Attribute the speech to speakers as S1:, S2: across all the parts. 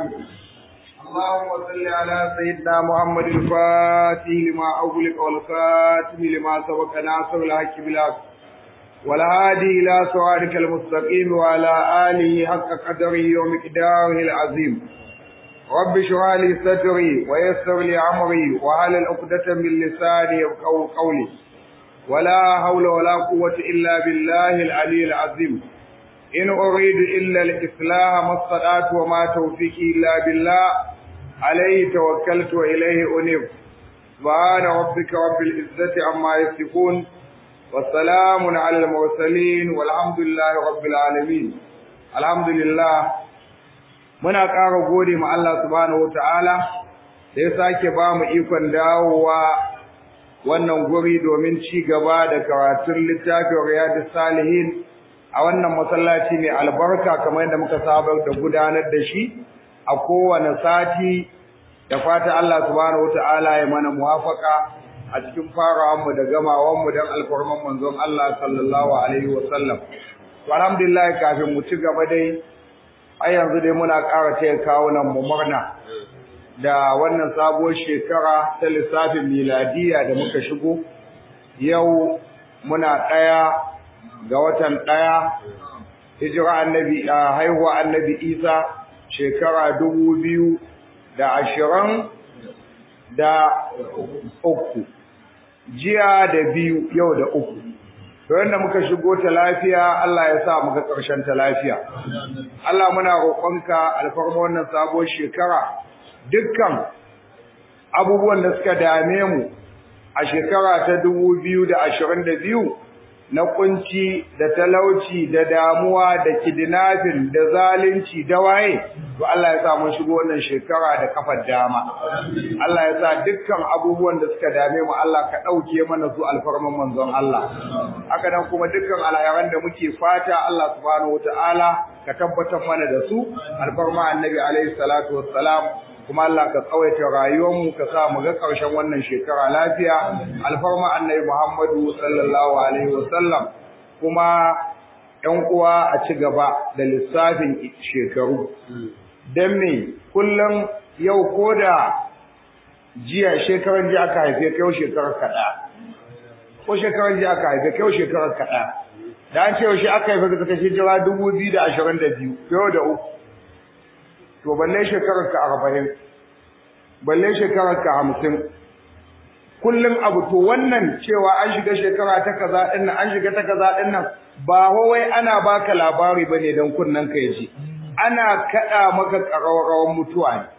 S1: آمين اللهم صل على سيدنا محمد الفاتح لما أغلق والخاتم لما سبق ناصر الحق بالحق والهادي إلى صراطك المستقيم وعلى آله حق قدره ومقداره العظيم رب اشرح لي صدري ويسر لي أمري وعلى عقدة من لساني يفقهوا قولي ولا حول ولا قوة إلا بالله العلي العظيم إن أريد إلا الإصلاح ما استطعت وما توفيقي إلا بالله عليه توكلت وإليه أنيب سبحان ربك رب العزة عما يصفون والسلام على المرسلين والحمد لله رب العالمين الحمد لله muna ƙara gode ma Allah subhanahu wataala da ya sake ba mu ikon dawowa wannan guri domin ci gaba da karatun littafin riyadus salihin a wannan masallaci mai albarka kamar yadda muka saba da gudanar da shi a kowane sati da fata Allah subhanahu wataala ya mana muwafaka a cikin farawanmu da gamawanmu don alfarman manzon Allah sallallahu alaihi wasallam to alhamdulillah kafin mu ci gaba dai a yanzu dai muna ƙara taya kawunan mu murna da wannan sabuwar shekara ta lissafin miladiya da muka shigo yau muna ɗaya ga watan ɗaya hijira annabi a haihuwa annabi isa shekara dubu biyu da ashirin da uku jiya da biyu yau da uku to yanda muka shigo ta lafiya Allah ya sa muka ƙarshen ta lafiya Allah muna roƙonka alfarma wannan sabuwar shekara dukkan abubuwan da suka dame mu a shekara ta dubu biyu da ashirin da biyu na kunci da talauci da damuwa da kidnapping da zalunci da waye to Allah ya sa mun shigo wannan shekara da kafar dama Allah ya sa dukkan abubuwan da suka dame mu Allah ka dauke mana su alfarman manzon Allah haka nan kuma dukkan alayaran da muke fata Allah subhanahu wataala ka tabbatar mana da su alfarma annabi alaihi salatu wassalam kuma Allah ka tsawaita rayuwarmu ka sa mu ga ƙarshen wannan shekara lafiya alfarma annabi Muhammadu sallallahu alaihi wasallam kuma ƴan uwa a ci gaba da lissafin shekaru dan me kullum yau koda jiya shekaran jiya aka haife kai shekarar kada ko shekaran jiya aka haife kai shekarar kada da an ce yau shi aka haife ka kace jira 2022 yau da uku to balle shekarar ka arba'in balle shekarar ka hamsin kullum abu to wannan cewa an shiga shekara ta kaza din nan an shiga ta kaza din nan ba wai ana baka labari bane dan kunnan ka yaji ana kada maka karawan mutuwa ne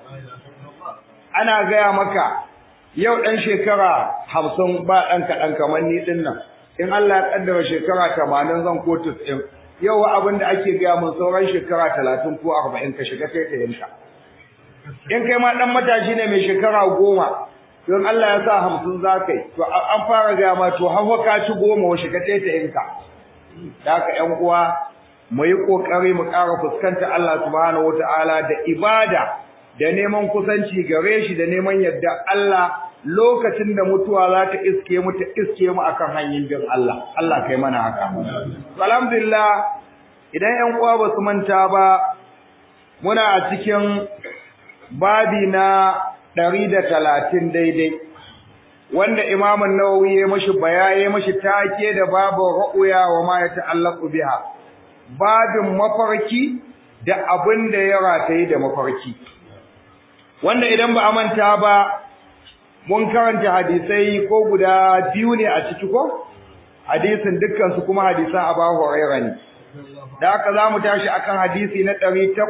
S1: ana gaya maka yau dan shekara hamsin ba dan kaɗan kamar ni din nan in Allah ya kaddara shekara 80 zan ko 90 yau abin da ake gaya mun sauran shekara talatin ko arba'in ka shiga kai ɗayanka in kai ma ɗan matashi ne mai shekara goma don Allah ya sa hamsin za ka yi to an fara gaya ma to hawa ka ci goma wa shiga kai ɗayanka da haka ƴan uwa mu yi ƙoƙari mu ƙara fuskanta Allah subhanahu wata'ala da ibada da neman kusanci gare shi da neman yadda Allah lokacin da mutuwa za ta iske mu ta iske mu akan hanyar bin Allah Allah kai mana haka alhamdulillah idan ƴan uwa ba su manta ba muna a cikin babi na 130 daidai wanda Imam an-Nawawi ya mashi bayaye mashi take da babu ru'ya wa ma yata'allaqu biha babin mafarki da abin da ya rataye da mafarki wanda idan ba a manta ba mun karanta hadisai ko guda biyu ne a ciki ko hadisin dukkan su kuma hadisan Abu Hurairah ne da haka zamu tashi akan hadisi na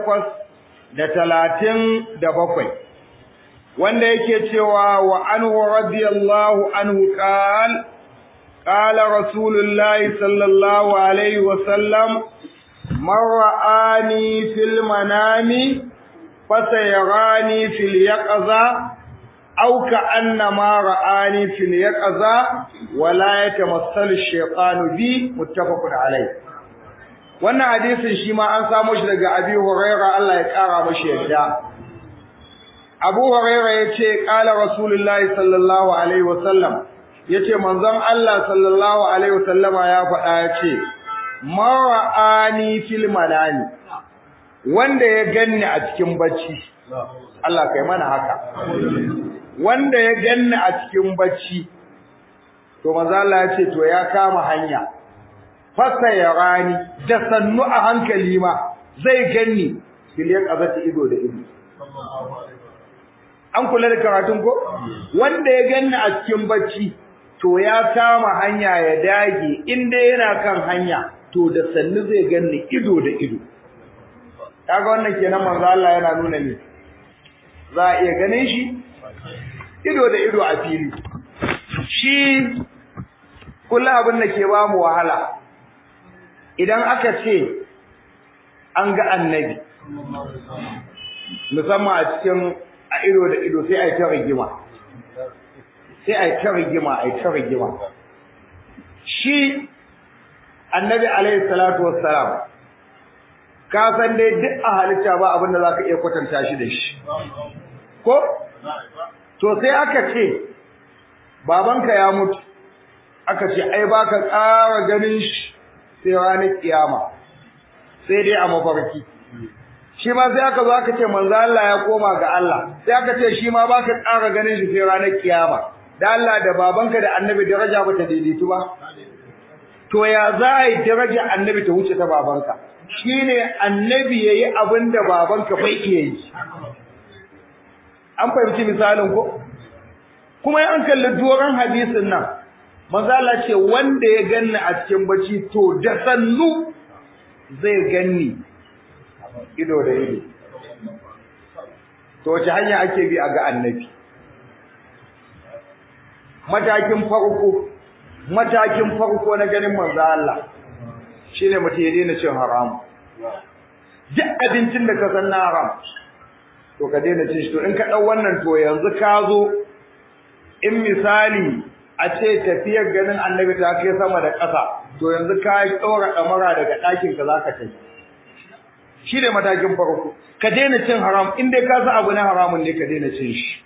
S1: 837 wanda yake cewa wa anhu radiyallahu anhu qala qala rasulullahi sallallahu alaihi wasallam man ra'ani fil manami fasayarani fil yaqza أو كأنما رآني في اليقظة ولا يتمثل الشيطان بي متفق عليه wannan hadisin shi ma an samu shi daga Abi Hurairah Allah ya kara mashi yadda Abu Hurairah yace qala Rasulullahi sallallahu alaihi wasallam yace manzon Allah sallallahu alaihi wasallama ya faɗa yace mara'ani fil manani wanda ya ganni a cikin bacci Allah kai mana haka wanda ya ganni a cikin bacci to manzo Allah ya ce to ya kama hanya fasa ya rani da sannu a hankali ma zai ganni biliyan azati ido da ido an kula da karatun ko wanda ya ganni a cikin bacci to ya kama hanya ya dage inda yana kan hanya to da sannu zai ganni ido da ido kaga wannan kenan manzo Allah yana nuna ni za a iya ganin shi ido da ido a fili shi kullu abin da ke ba mu wahala idan aka ce an ga annabi musamman a cikin a ido da ido sai a yi ta rigima sai a yi ta rigima a yi ta rigima shi annabi alaihi salatu wassalam ka san dai duk a halitta ba abin da za ka iya kwatanta shi da shi ko to sai aka ce babanka ya mutu aka ce ai baka ƙara ganin shi sai ranar kiyama sai dai a mafarki shi ma sai aka zo aka ce manzo Allah ya koma ga Allah sai aka ce shi ma baka ƙara ganin shi sai ranar kiyama da Allah da babanka da annabi daraja ba ta daidaitu ba to ya za a yi daraja annabi ta wuce ta babanka shine annabi yayi abin da babanka bai iya yi an fahimci misalin ko kuma an kalli doron hadisin nan manzo Allah ce wanda ya ganni a cikin bacci to da sannu zai ganni ido da ido to wace hanya ake bi a ga annabi matakin farko matakin farko na ganin manzo Allah shine mutum ya daina cin haram duk abincin da ka san na haram to ka daina cin shi to in ka dau wannan to yanzu ka zo in misali a ce tafiyar ganin annabi ta kai sama da ƙasa to yanzu ka ɗora ɗamara daga ɗakin ka zaka tafi shi ne matakin farko ka daina cin haram in dai ka san abu na haramun ne ka daina cin shi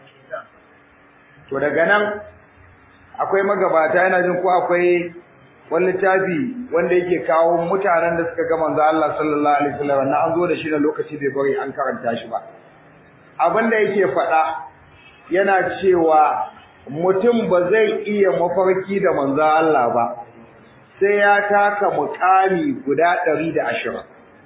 S1: to daga nan akwai magabata yana jin ko akwai wani littafi wanda yake kawo mutanen da suka ga manzo Allah sallallahu alaihi wasallam wannan an zo da shi da lokaci bai bari an karanta shi ba abin da yake faɗa yana cewa mutum ba zai iya mafarki da manzo Allah ba sai ya taka muƙami guda 120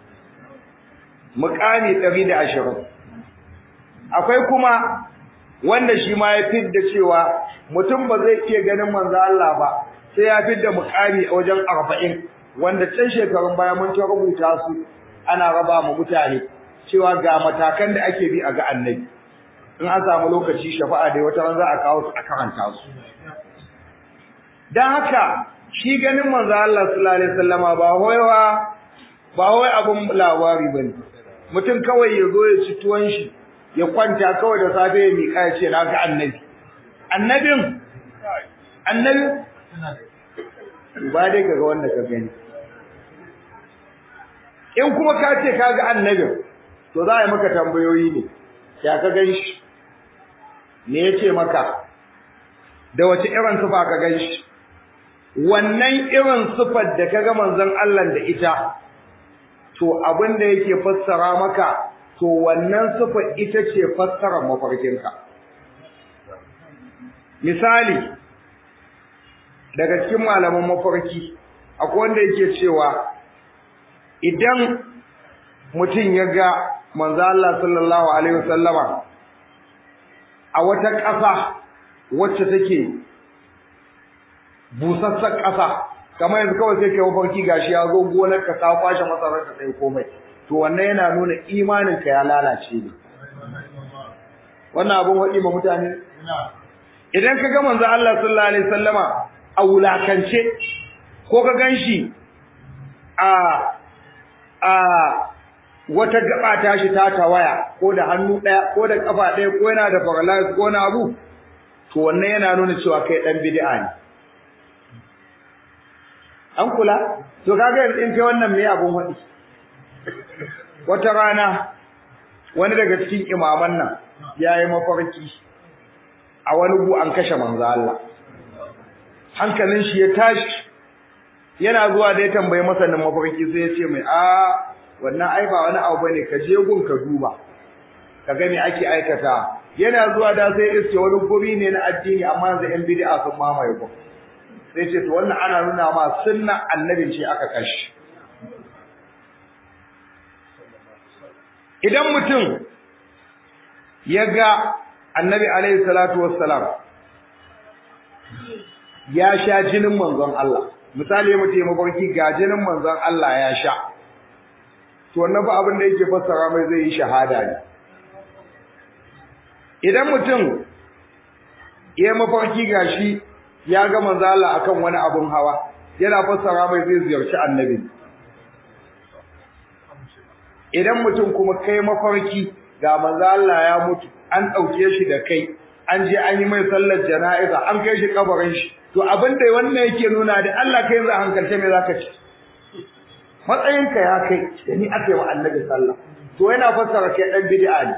S1: muƙami 120 akwai kuma wanda shi ma ya fidda cewa mutum ba zai iya ganin manzo Allah ba sai ya fidda muƙami a wajen 40 wanda can shekarun baya mun ta rubuta su ana raba mu mutane cewa ga matakan da ake bi a ga annabi in an samu lokaci shafa'a da wata ran za a kawo su a karanta su dan haka shi ganin manzo Allah sallallahu alaihi wasallama ba hoyewa ba hoye abun labari bane mutum kawai ya zo ya ci tuwon shi ya kwanta kawai da safe ya miƙa ya ce na ga annabi annabin annabi ba dai kaga wanda ka gani in kuma ka ce ka ga annabin to za a yi maka tambayoyi ne ya ka gan shi me ya ce maka da wace irin sufa ka gan shi wannan irin sufar da ka ga manzon Allah da ita to abin da yake fassara maka to wannan sufa ita ce fassarar mafarkinka misali daga cikin malaman mafarki akwai wanda yake cewa idan mutum ya ga manzo Allah sallallahu alaihi wasallama a wata ƙasa wacce take busassar ƙasa kamar yanzu kawai sai kai mafarki gashi ya zo gonar ka ka kwashe masarar ka sai komai to wannan yana nuna imanin ka ya lalace ne wannan abun wadi ma mutane idan ka ga manzo Allah sallallahu alaihi wasallama a wulakance ko ka ganshi a a wata gaba ta shi ta tawaya ko da hannu daya ko da kafa daya ko yana da paralysis ko na abu to wannan yana nuna cewa kai dan bid'a ne an kula to kaga in kai wannan me abun wadi wata rana wani daga cikin imaman nan yayi mafarki a wani gu an kashe manzo Allah hankalin shi ya tashi yana zuwa da ya tambayi masanin mafarki sai ya ce mai a wannan ai ba wani abu bane ka je gun ka duba ka ga me ake aikata yana zuwa da sai iske wani guri ne na addini amma yanzu yan bid'a sun mamaye ku sai ce to wannan ana nuna ma sunna annabin ce aka kashi idan mutum ya ga annabi alaihi salatu wassalam ya sha jinin manzon Allah misali mutum ya mafarki ga jinin manzon Allah ya sha to wannan ba abin da yake fassara mai zai yi shahada ne idan mutum ya mafarki gashi ya ga manzo Allah akan wani abun hawa yana fassara mai zai ziyarci annabi idan mutum kuma kai mafarki ga manzo Allah ya mutu an dauke shi da kai an je an yi mai sallar jana'iza an kai shi kabarin shi to abin da wannan yake nuna da Allah kai yanzu hankalce me zaka ci matsayinka ya kai da ni aka yi wa annabi sallah to yana fassara kai dan bid'a ne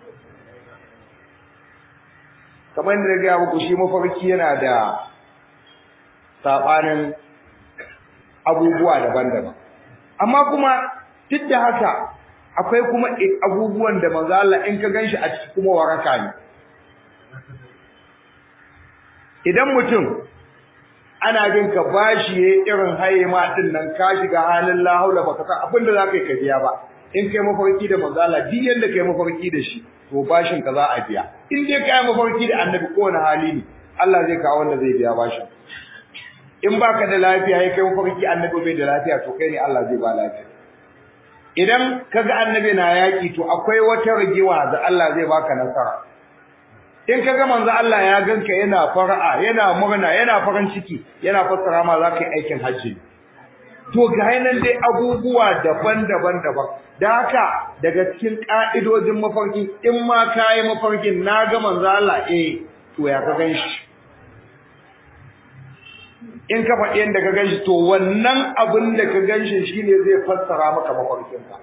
S1: kamar yadda na gaya muku shi mafarki yana da saɓanin abubuwa daban-daban amma kuma duk da haka akwai kuma abubuwan da manzo Allah in ka ganshi a ciki kuma waraka ne idan mutum ana jin ka bashi yayin irin haye ma din nan ka shiga halin la haula baka san abin da zaka yi ka biya ba in kai mafarki da manzo Allah duk yanda kai mafarki da shi to bashin ka za a biya in dai kai mafarki da annabi ko wani hali ne Allah zai kawo wanda zai biya bashin in baka da lafiya ya kai mafarki annabi bai da lafiya to kai ne Allah zai ba lafiya idan kaga annabi na yaki to akwai wata rigewa da Allah zai baka nasara in kaga manzo Allah ya ganka yana fara'a yana murna yana farin ciki yana fassara ma za ka yi aikin hajji to ga nan dai abubuwa daban-daban daban da haka daga cikin ka'idojin mafarki in ma kai mafarkin na ga manzo Allah eh to ya ka ganshi in ka faɗi yadda ka ganshi to wannan abin da ka ganshi shine zai fassara maka mafarkinka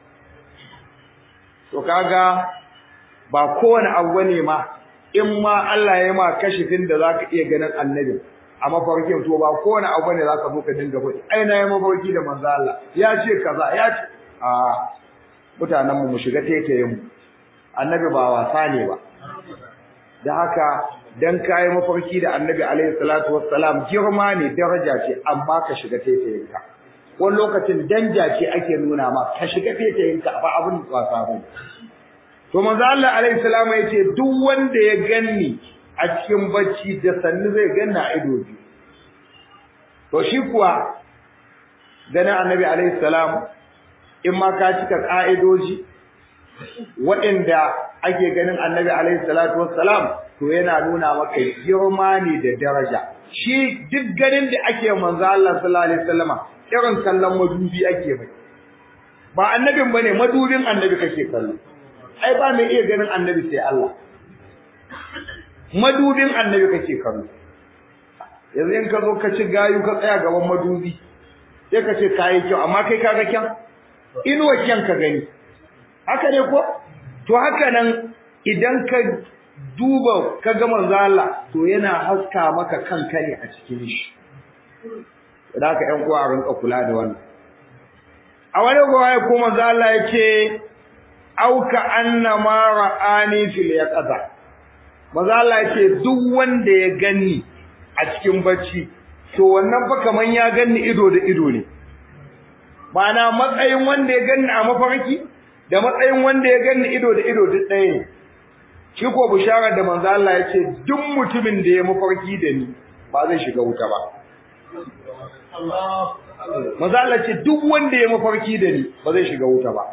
S1: to kaga ba kowane abu ne ma in ma Allah ya ma kashifin da zaka iya ganin annabi a mafarkin to ba kowane abu ne zaka zo ka dinga faɗi ai na yi mafarki da manzo Allah ya ce kaza ya ce a mutanen mu mu shiga taitayen mu annabi ba wasa ne ba da haka dan kai mafarki da annabi alaihi salatu wassalam girma ne daraja ce amma ka shiga taitayen ka wani lokacin danja ce ake nuna ma ka shiga taitayen ka ba abun wasa ba to manzo Allah alaihi salamu yace duk wanda ya ganni a cikin bacci da sanni zai ganna ido biyu to shi kuwa ganin annabi alaihi salam in ma ka cika ka'idoji waɗanda ake ganin annabi alaihi salatu wassalam to yana nuna maka girma ne da daraja shi duk ganin da ake manzo Allah sallallahu alaihi wasallama irin kallon madubi ake mai ba annabin bane madubin annabi kake kallo ai ba mai iya ganin annabi sai Allah madubin annabi kake kallo yanzu in ka zo ka ci gayu ka tsaya gaban madubi sai ka ce kayi kyau amma kai kaga kyan inuwa kyan ka gani haka ne ko to haka nan idan ka duba ka ga manzo Allah to yana haska maka kanka ne a cikin shi da haka ƴan uwa rinka kula da wannan a wani gowaye ko manzo Allah yake auka annama ra'ani fil yaqza maza Allah yake duk wanda ya ganni a cikin bacci to wannan fa kaman ya ganni ido da ido ne ma'ana matsayin wanda ya ganni a mafarki da matsayin wanda ya ganni ido da ido duk ɗaya ne shi ko bisharar da manzo Allah yace duk mutumin da ya mafarki da ni ba zai shiga wuta ba Maza Allah ce duk wanda ya mafarki da ni ba zai shiga wuta ba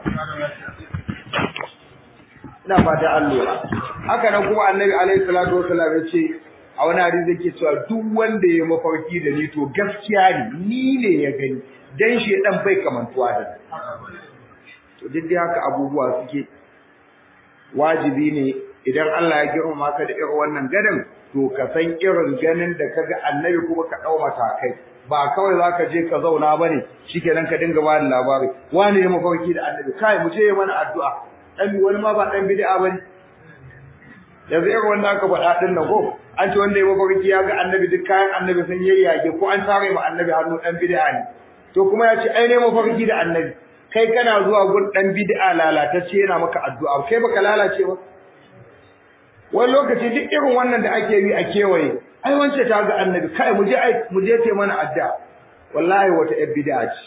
S1: ina fata an lura haka nan kuma annabi alaihi salatu wasallam ya ce a wani hadisi yake cewa duk wanda ya mafarki da ni to gaskiya ne ni ne ya gani dan shi dan bai kamantuwa da to duk dai haka abubuwa suke wajibi ne idan Allah ya girmama ka da irin wannan ganin to ka san irin ganin da kaga annabi kuma ka dau matakai ba kawai zaka je ka zauna bane shikenan ka dinga ba da labari wani ya mafarki da annabi kai mu je mana addu'a dan wani ma ba dan bid'a bane yanzu irin wanda aka faɗa din nan ko an ce wanda ya mafarki ya ga annabi duk kayan annabi sun yayyage ko an tare ma annabi hannu dan bid'a ne to kuma ya ce ai ne mafarki da annabi kai kana zuwa gun dan bid'a lalatacce yana maka addu'a kai baka lalace ba wani lokaci duk irin wannan da ake yi a kewaye ai wance ta ga annabi kai mu je ai mu je te mana addu'a wallahi wata yan bid'a ce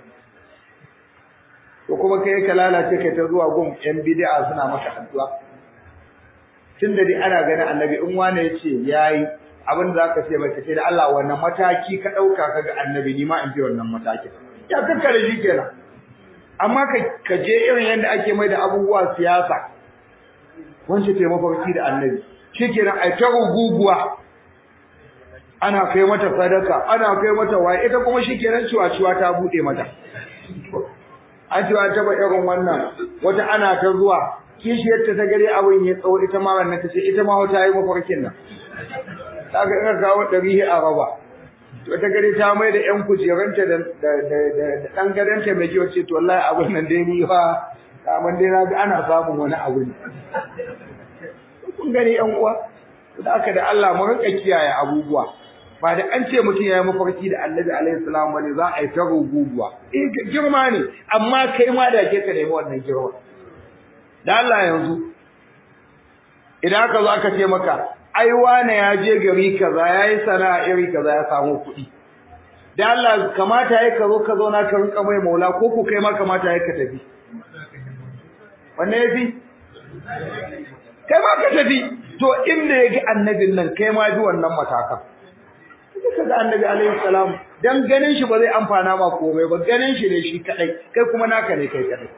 S1: to kuma kai ka lalace kai ta zuwa gun yan bid'a suna maka addu'a tunda dai ana ganin annabi in wani yace yayi abin da zaka ce mai kace da Allah wannan mataki ka dauka kaga annabi ni ma in bi wannan mataki ya kakkare shi kenan amma ka ka je irin yanda ake mai da abubuwa siyasa wance ta mafarki da annabi shikenan ai ta guguwa ana kai mata sadaka ana kai mata waye ita kuma shikenan ciwa ciwa ta bude mata an ciwa ta ba irin wannan wata ana ta zuwa kishiyarta ta gare abin ya tsawo ita ma wannan ta ce ita ma ta yi mafarkin nan kaga ina kawo ɗari a raba to ta gare ta mai da ƴan kujeranta da da da ɗan gadanta mai jiwa ce to wallahi abin nan dai ni fa kamar dai na ga ana samun wani abu ne kun gani ƴan uwa da aka da Allah mu rinka kiyaye abubuwa ba da an ce mutum ya yi mafarki da annabi alaihi salam bane za a yi ta ruguguwa eh girma ne amma kai ma da ke ka nemi wannan girma da Allah yanzu idan aka zo aka ce maka ai wane ya je gari kaza yayi sana'a iri kaza ya samu kuɗi da Allah kamata yayi ka zo ka zo na ka rinka mai maula ko ku kai ma kamata yayi ka tafi wanne yafi kai ma ka tafi to inda yake annabin nan kai ma bi wannan matakan ka ga annabi alaihi salam dan ganin shi ba zai amfana ma komai ba ganin shi ne shi kadai kai kuma naka ne kai kadai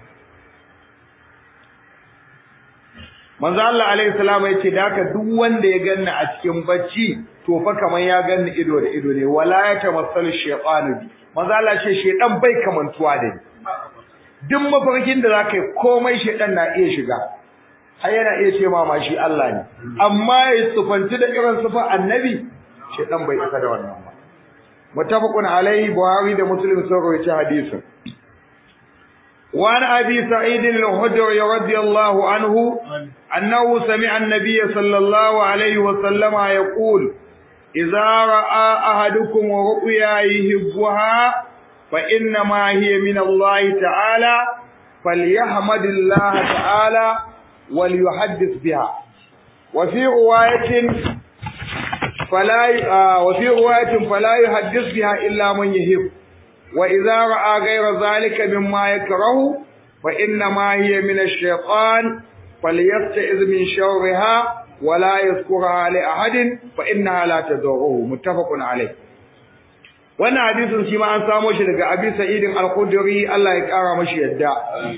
S1: manzo Allah alaihi salam yace da haka duk wanda ya ganni a cikin bacci to fa kaman ya ganni ido da ido ne wala ya tamassalu shaytanu bi manzo Allah ce shaydan bai kamantuwa da ni duk mafarkin da zaka yi komai shaydan na iya shiga har yana iya ce ma ma shi Allah ne amma ya sufanci da irin sufa annabi shaydan bai isa da wannan ba muttafaqun alaihi buhari da muslim sun rawaita hadisin وعن أبي سعيد الخدري رضي الله عنه أنه سمع النبي صلى الله عليه وسلم يقول إذا رأى أحدكم رؤيا يحبها فإنما هي من الله تعالى فليحمد الله تعالى وليحدث بها وفي رواية فلا وفي رواية فلا يحدث بها إلا من يحب وإذا رأى غير ذلك مما يكره فإنما هي من الشيطان فليستعذ من شرها ولا يذكرها لأحد فإنها لا تضره متفق عليه wannan hadisin shi ma an samo shi daga Abi Sa'id al-Khudri Allah ya kara mashi yadda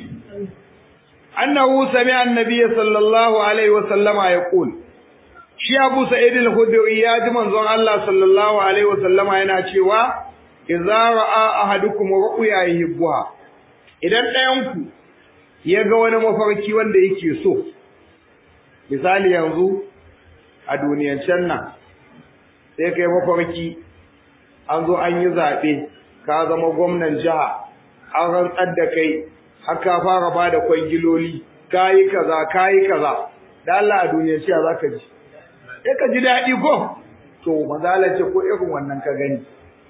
S1: annahu sami'a an-nabiy sallallahu alaihi wa sallama yaqul shi Abu Sa'id al-Khudri ya ji manzon Allah sallallahu alaihi wa sallama yana cewa idza ra'a ahadukum ru'ya yuhibbuha idan ɗayan ku ya ga wani mafarki wanda yake so misali yanzu a duniyancen nan sai kai mafarki an zo an yi zaɓe ka zama gwamnan jiha an rantsar da kai har ka fara ba da kwangiloli ka yi kaza ka yi kaza da Allah a duniyance za ka ji sai ka ji daɗi ko to mazalace ko irin wannan ka gani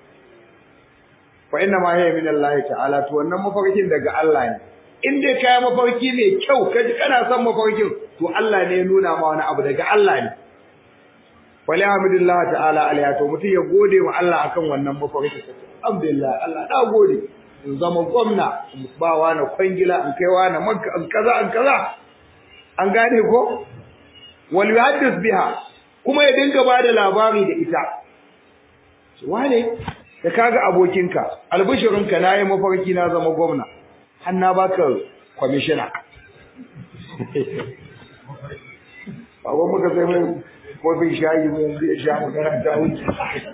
S1: fa inna ma hiya min Allah ta'ala to wannan mafarkin daga Allah ne in dai kai mafarki ne kyau kaji kana son mafarkin to Allah ne ya nuna ma wani abu daga Allah ne wala hamdulillah ta'ala alaiha to mutum ya gode wa Allah akan wannan mafarki alhamdulillah Allah na gode in zama gwamna in ba wa na kwangila in kai wa na makka in kaza in kaza an gane ko wal yuhaddith biha kuma ya dinga ba da labari da ita wane da kaga abokinka albishirinka na yi mafarki na zama gwamna har na baka kwamishina babban muka sai mai kofin shayi mai yanzu ya sha magana ta wuce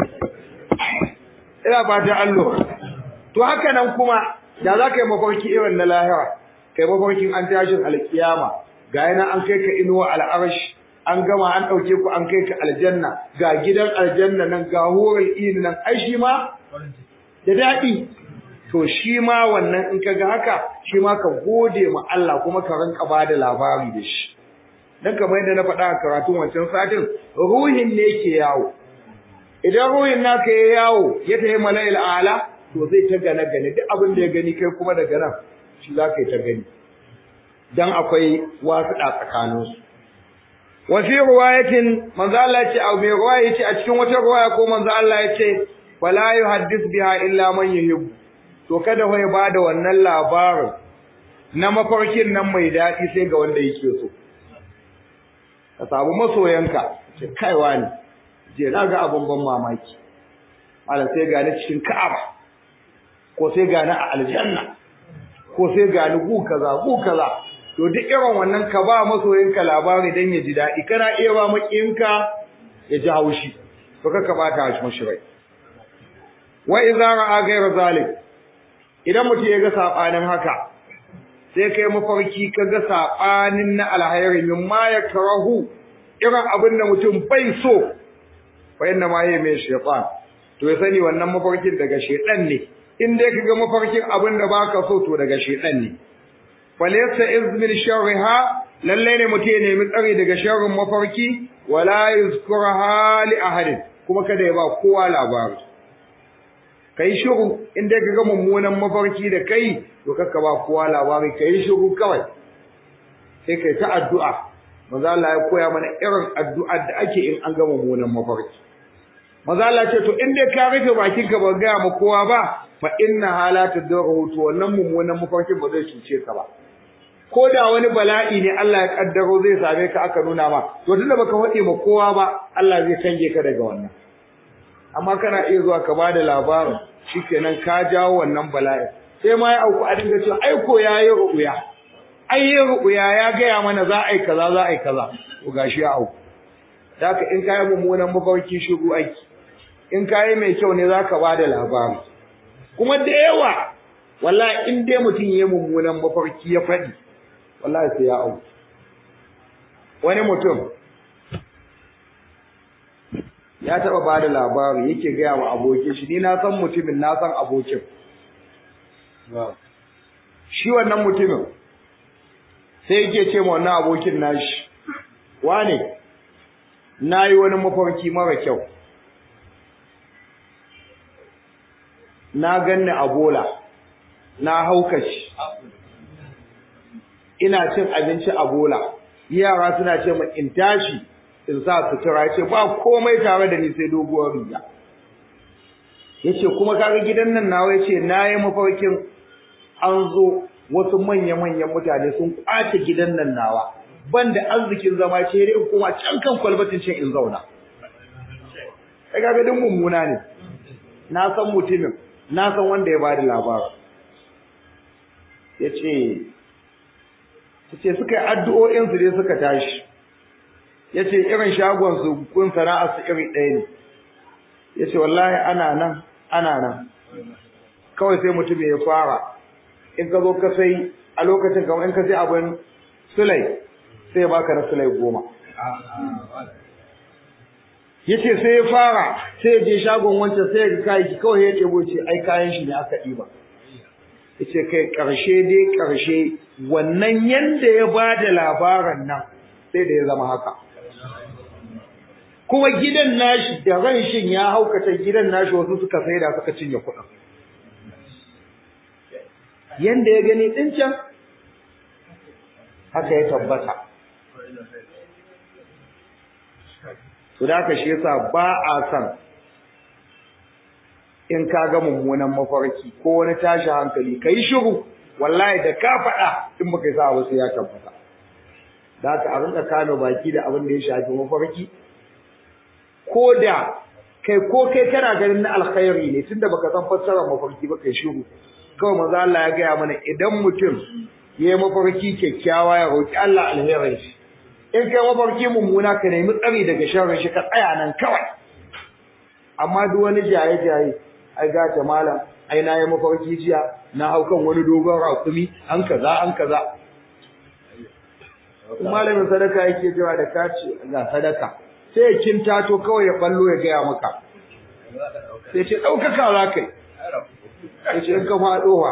S1: ina fatan allo to haka nan kuma da za ka yi mafarki irin na lahira kai mafarkin an tashin alkiyama ga yana an kai ka inuwa al'arashi an gama an ɗauke ku an kai ka aljanna ga gidan aljanna nan ga horar ini nan ai shi ma da daɗi to shi ma wannan in ka ga haka shi ma ka gode ma Allah kuma ka rinka ba da labari da shi dan kamar yadda na faɗa a karatun wancan satin ruhin ne ke yawo idan ruhin naka ya yawo ya tafi mala'il a'la to zai ta gane gane duk abin da ya gani kai kuma daga nan shi za ka yi ta gani dan akwai wasuɗa tsakaninsu wa fi riwayatin manzo Allah ya ce a mai riwaya yace a cikin wata riwaya ko manzo Allah ya ce wala yuhaddith biha illa man yuhibbu to kada wai ba da wannan labarin na mafarkin nan mai daɗi sai ga wanda yake so ka samu masoyanka ce kaiwa ne je na ga abun ban mamaki ala sai gani cikin ka'aba ko sai gani a aljanna ko sai gani gu kaza gu kaza to duk irin wannan ka ba masoyinka labari dan ya ji daɗi kana iya ba makiyinka ya ji haushi to ka bata shi mashi rai wa idza ra'a ghayra zalik idan mutum ya ga sabanin haka sai kai mafarki ka ga sabanin na alhayri min ma yakrahu irin abin da mutum bai so fa inna ma yayi mai shaytan to ya sani wannan mafarkin daga shaytan ne in dai kaga mafarkin abin da baka so to daga shaytan ne falaysa izmin sharriha lalle ne mutum ya nemi tsari daga sharrin mafarki wala yuzkuraha li ahadin kuma kada ya ba kowa labari kai shiru in dai kaga mummunan mafarki da kai to kakka ba kowa labari kai shiru kawai sai kai ta addu'a manzo Allah ya koya mana irin addu'ar da ake in an ga mummunan mafarki manzo Allah ce to in dai ka rufe bakin ka ba ga ma kowa ba fa inna halatu dawru to wannan mummunan mafarkin ba zai cuce ka ba ko da wani bala'i ne Allah ya kaddaro zai same ka aka nuna ma to tunda baka faɗi ma kowa ba Allah zai canje ka daga wannan amma kana iya zuwa ka bada labarin shikenan ka jawo wannan bala'i sai ma ya auku a dinga cewa ai ko yayi ru'uya ai yi ru'uya ya gaya mana za a yi kaza za a yi kaza to gashi ya auku haka in kai mummunan mafarki shigo aiki in kai mai kyau ne zaka bada labari kuma da yawa wallahi in dai mutum yayi mummunan mafarki ya faɗi wallahi sai ya auku wani mutum ya taba bada labari yake gaya wa abokin shi ni na san mutumin na san abokin shi wannan mutumin sai yake ce ma wannan abokin nashi wane nayi wani mafarki mara kyau na ganni a bola na haukaci ina cin abinci a bola yara suna ce min in tashi in sa sutura ce ba komai tare da ni sai doguwar riga yace kuma kaga gidan nan nawa yace nayi mafarkin an zo wasu manya-manyan mutane sun kwace gidan nan nawa banda arzikin zama ce dai kuma can kan kwalbatin ce in zauna kai kaga din mummuna ne na san mutumin na san wanda ya bada labarin yace yace suka yi addu'o'in su dai suka tashi yace irin shagon su kun sana'ar su iri ɗaya ne yace wallahi ana nan ana nan kawai sai mutum ya fara in ka zo ka sai a lokacin kamar in ka sai abin sulai sai ya baka na sulai goma yace sai ya fara sai ya je shagon wancan sai ya ga kayi kawai ya ɗebo ce ai kayan shi ne aka ɗiba yace kai ƙarshe dai ƙarshe wannan yanda ya ba da labarin nan sai da ya zama haka kuma gidan nashi da ran shin ya haukata gidan nashi wasu suka saida suka cinye kuɗin yanda ya gani din can haka ya tabbata to da haka shi yasa ba a san in ka ga mummunan mafarki ko wani tashi hankali kai shiru wallahi da ka faɗa in baka sa ba sai ya tabbata da haka a rinka kano baki da abin da ya shafi mafarki ko da kai ko kai kana ganin na alkhairi ne tunda baka san fassarar mafarki ba kai shiru kawai manzo Allah ya gaya mana idan mutum yayi mafarki kyakkyawa ya roki Allah alherin shi in kai mafarki mummuna ka nemi tsari daga sharrin shi ka tsaya nan kawai amma duk wani jaye jaye ai ga ta malam ai na yi mafarki jiya na hau kan wani dogon rakumi an kaza an kaza malamin sadaka yake cewa da kace ga sadaka sai ya kintato kawai ya ballo ya gaya maka sai ce ɗaukaka za kai ya ce in ka faɗowa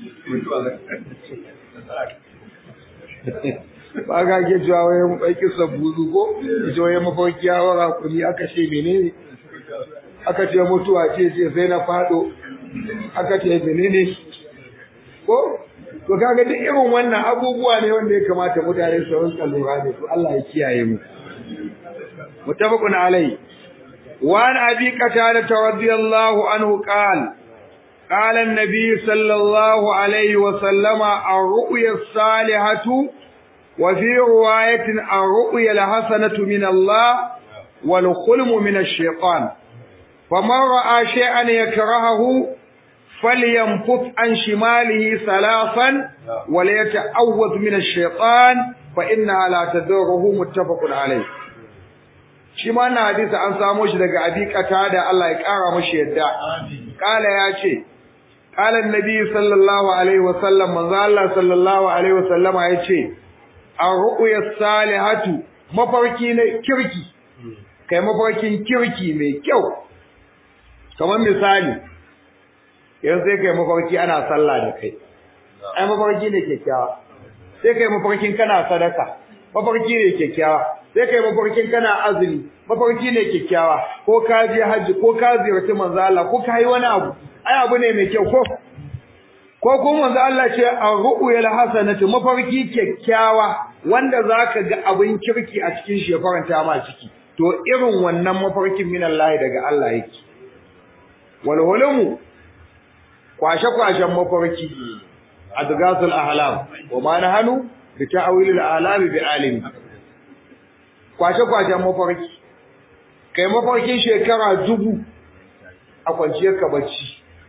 S1: ba ga ke cewa wayan ɓaiki sabbuzu ko ya ce wayan mafarki ya wara kuni aka ce menene aka ce mutuwa ce ce sai na faɗo aka ce menene ko to kaga duk irin wannan abubuwa ne wanda ya kamata mutane su rinka lura da su Allah ya kiyaye mu muttafaqun alai wa an abi qatada radiyallahu anhu qala قال النبي صلى الله عليه وسلم الرؤيا الصالحة وفي رواية الرؤيا الحسنة من الله والخلم من الشيطان فمن رأى شيئا يكرهه فلينفث عن شماله ثلاثا وليتعوذ من الشيطان فإنها لا تدره متفق عليه shi ma na hadisi an samo shi daga abi da Allah ya kara mashi yadda kala ya ce kala annabi sallallahu alaihi wasallam manzo Allah sallallahu alaihi wasallam ya ce ar-ru'ya salihatu mafarki na kirki kai mafarkin kirki mai kyau kamar misali yanzu sai kai mafarki ana sallah da kai ai mafarki ne kyakkyawa sai kai mafarkin kana sadaka mafarki ne kyakkyawa sai kai mafarkin kana azumi mafarki ne kyakkyawa ko ka je haji ko ka ziyarci manzo Allah ko ka yi wani abu ai abu ne mai kyau ko ko ko manzo Allah ce ar-ru'yal hasanatu mafarki kyakkyawa wanda zaka ga abin kirki a cikin shi ya faranta ma ciki to irin wannan mafarkin min Allah daga Allah yake wal hulumu kwashe kwashen mafarki adgasul ahlam wa ma nahanu bi ta'wilil ahlam bi alimi kwashe kwashen mafarki kai mafarkin shekara dubu a kwanciyar ka bacci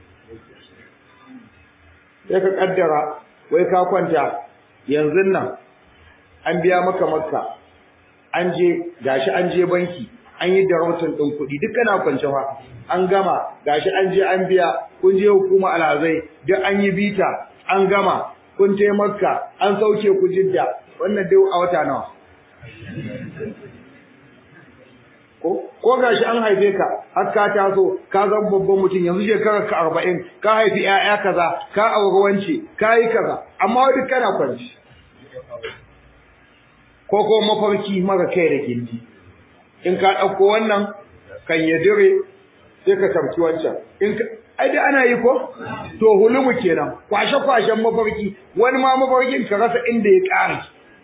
S1: sai ka kaddara wai ka kwanta yanzu nan an biya maka makka an je gashi an je banki an yi darautar ɗin kuɗi duk kana kwance fa an gama gashi an je an biya kun je hukuma alhazai duk an yi bita an gama kun je makka an sauke ku jidda wannan dai a wata nawa ko ko gashi an haife ka har ka taso ka zama babban mutum yanzu shekarar ka arba'in ka haifi 'ya'ya kaza ka auri wance ka yi kaza amma duk kana kwanci ko ko mafarki mara kai da gindi in ka ɗauko wannan kan ya dire sai ka tamci wancan in ka ai da ana yi ko to hulumu kenan kwashe kwashen mafarki wani ma mafarkin ka rasa inda ya ƙare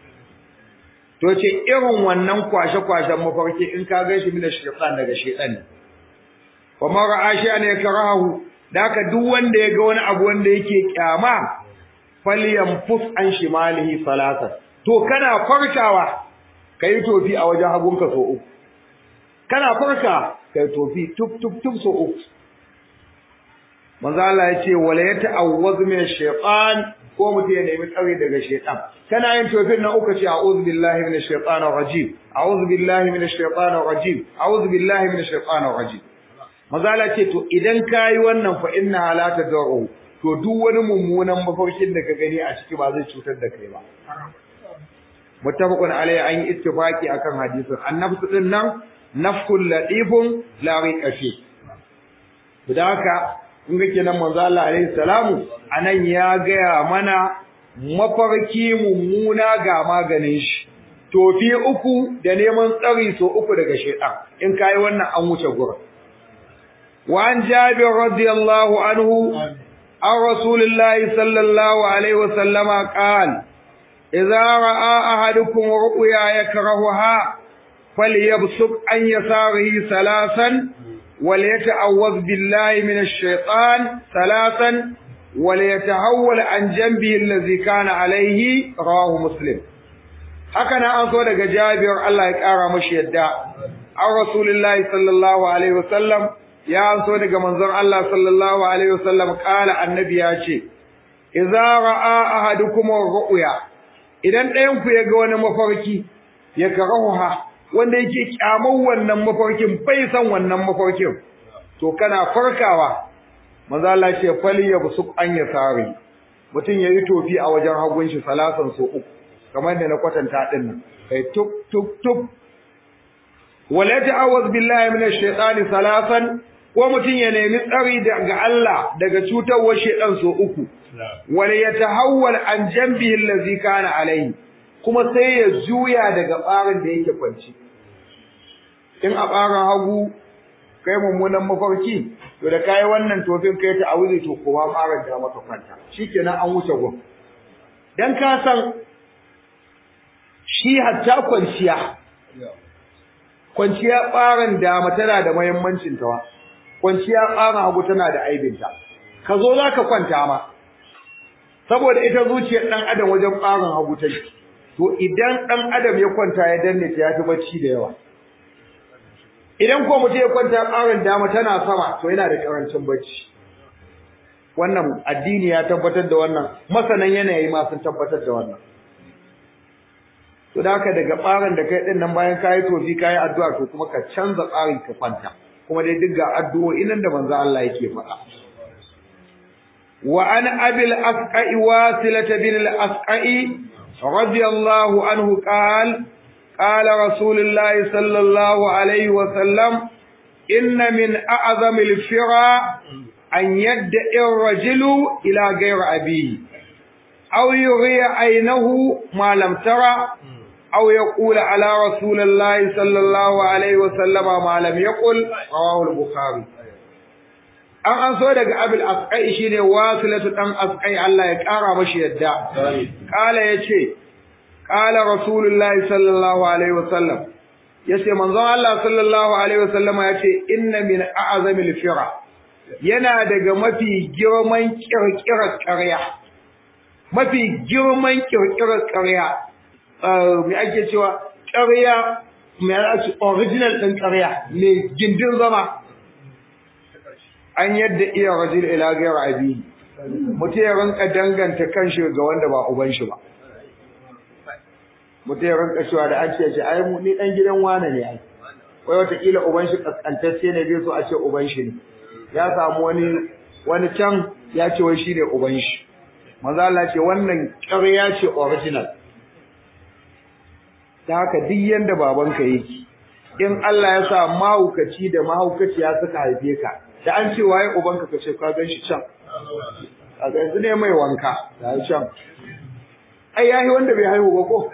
S1: to ce irin wannan kwashe kwashen mafarki in ka gan shi mina shaytan daga shaytan ne wa ma ra'a shay'an yakrahu da ka duk wanda ya ga wani abu wanda yake kyama falyanfus an shimalihi salatan to kana farkawa kai tofi a wajen hagunka so uku kana farka kai tofi tuf tuf tuf so uku manzo Allah ya ce wala yata'awwaz min ash-shaytan ko mutum ya nemi tsare daga shaytan kana yin tofin na uku ce a'udhu billahi minash shaitanir rajim a'udhu billahi minash shaitanir rajim a'udhu billahi minash shaitanir rajim manzo Allah ce to idan kai wannan fa inna la tad'u to duk wani mummunan mafarkin da ka gani a ciki ba zai cutar da kai ba muttafaqun alayhi an yi ittifaqi akan hadisin annabsu din nan nafkul latifun la riqashi haka in ga kenan manzo Allah alaihi salamu anan ya gaya mana mafarki mummuna ga maganin shi tofi uku da neman tsari so uku daga shaytan in kai wannan an wuce gurin wa an jabir radiyallahu anhu an rasulillahi sallallahu alaihi wasallama qala idza ra'a ahadukum ru'ya yakrahuha falyabsuq an yasarihi salasan وليتعوذ بالله من الشيطان ثلاثا وليتحول عن جنبه الذي كان عليه رواه مسلم هكذا an so daga Jabir Allah ya kara mashi yadda an Rasulullahi sallallahu alaihi wasallam ya an so daga manzon Allah sallallahu alaihi wasallam kala annabi ya ce idza ra'a ahadukum ru'ya idan ɗayan ku ya ga wani mafarki ya karahuha wanda yake kyaman wannan mafarkin bai san wannan mafarkin to kana farkawa manzo Allah ce fali ya busuk an ya sare mutum yayi tofi a wajen hagun shi salasan so uku kamar da na kwatanta din nan kai tuk tuk tuk wala ta'awuz billahi minash shaitani salasan ko mutum ya nemi tsari daga Allah daga cutarwar shaitan so uku wala yatahawwal an jambihi allazi kana alaihi kuma sai ya juya daga ɓarin da yake kwanci in a ɓarin hagu kai mummunan mafarki to da kai wannan tofin kai ta awuzi to kowa fara da maka kwanta shikenan an wuce gun dan ka san shi hatta kwanciya kwanciya ɓaran dama tana da muhimmancin tawa kwanciya ɓaran hagu tana da aibinta ka zo za ka kwanta ma saboda ita zuciyar ɗan adam wajen ɓaran hagu ta to idan ɗan adam ya kwanta ya danne ta ya fi bacci da yawa idan ko mutum ya kwanta ɓaran dama tana sama to yana da ƙarancin bacci wannan addini ya tabbatar da wannan masanan yanayi ma sun tabbatar da wannan to da haka daga ɓaran da kai ɗin nan bayan kayi tofi kayi addu'a to kuma ka canza tsarin ka kwanta kuma dai duk ga addu'o'i nan da manzo Allah yake faɗa wa an abil asqa'i wasilata bin al asqa'i radiyallahu anhu qala qala rasulullahi sallallahu alaihi wa sallam inna min a'zami al fira an yadda ar-rajulu ila ghayri abihi aw yughiya aynahu ma lam tara أو يقول على رسول الله صلى الله عليه وسلم ما لم يقل رواه البخاري an an so daga abil asqai shine wasilatu dan asqai Allah ya kara mashi yadda kala yace kala rasulullahi sallallahu alaihi wasallam yace manzon Allah sallallahu alaihi wasallama yace inna min a'zamil fira yana daga mafi girman kirkirar ƙarya mafi girman kirkirar ƙarya me ake cewa ƙarya me ake original ɗin ƙarya me gindin zama an yadda iya rajul ila ghayr abi mutum ya rinka danganta kanshi ga wanda ba uban shi ba mutum ya rinka cewa da ake ce ai mu ni dan gidan wane ne ai wai wataƙila uban shi kaskantacce ne bai so a ce uban shi ne ya samu wani wani can ya ce wai shi ne uban shi manzo Allah ce wannan ƙarya ce original da haka duk yanda babanka yake in Allah ya sa mahaukaci da mahaukaciya suka haife ka da an ce waye ubanka ka ce ka gan shi can a yanzu ne mai wanka da ya can ai yayi wanda bai haihu ba ko